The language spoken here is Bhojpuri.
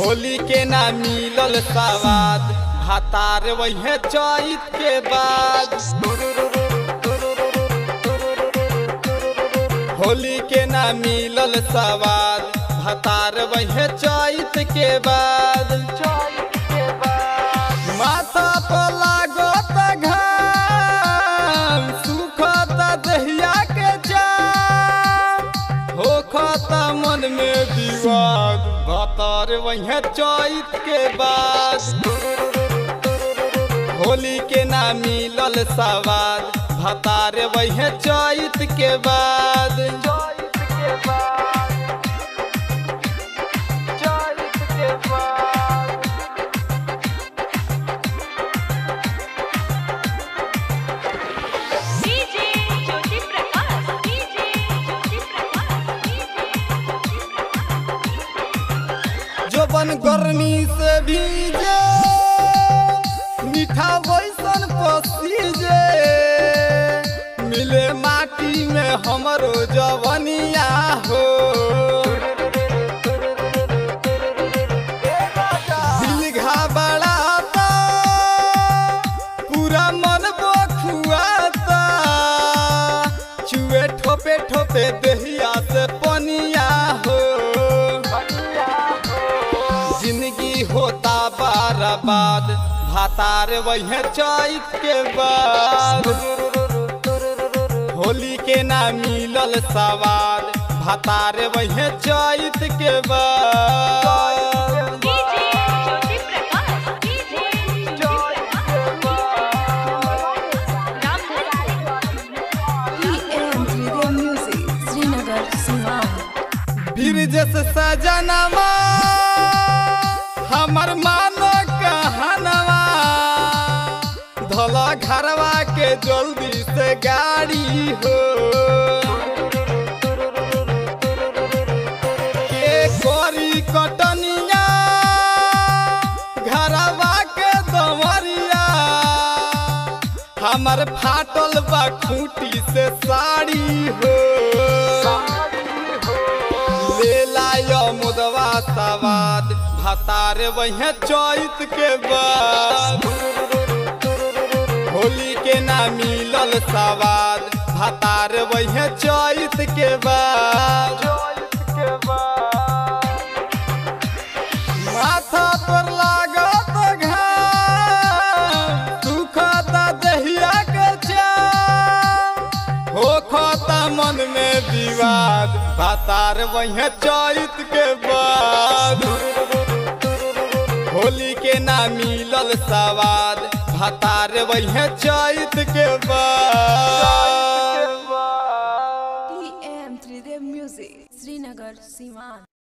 होली के ना मिलल सवाद भातार वही चैत के बाद होली के ना मिलल सवाद भातार वही चैत के बाद माथा पर लागत घाम सुखत दहिया के जाम होखत मन में विवाद भातार वही चैत के बाद होली के ना मिलल सवाद भतार वही चैत के बाद DJ Jyoti Prakash DJ Jyoti Prakash DJ Jyoti Prakash जोबन गर्मी से भीजे मीठा वैसन पसीजे मिले माटी में हमरो जवनिया हो दिल घबराता पूरा मन बखुआता चुए ठोपे ठोपे दहिया से पनिया हो जिंदगी होता बर्बाद भातार वही चैत के बाद होली के ना मिलल सवाद भातार वही चैत के बाद DJ Jyoti Prakash DJ Jyoti Prakash Ramdhan PM Video Music, Srinagar, Sivan. Brijesh सजनवा हमर मानो कहनवा धला घरवा के जल्दी से गाड़ी हो के करी कटनिया घरवा के दमरिया हमर फाटल बा खूंटी से साड़ी हो ले लायो मुदवा सवाद भतार वही चैत के बाद होली के ना मिलल सवाद भतार वही चैत के बाद माथा पर लागत घाम सुखत दहिया के चाम होखत मन में विवाद भातार वही चैत के बाद होली के ना मिलल सवाद भातार वही चैत के बाद PM 3D Music, Srinagar, Sivan.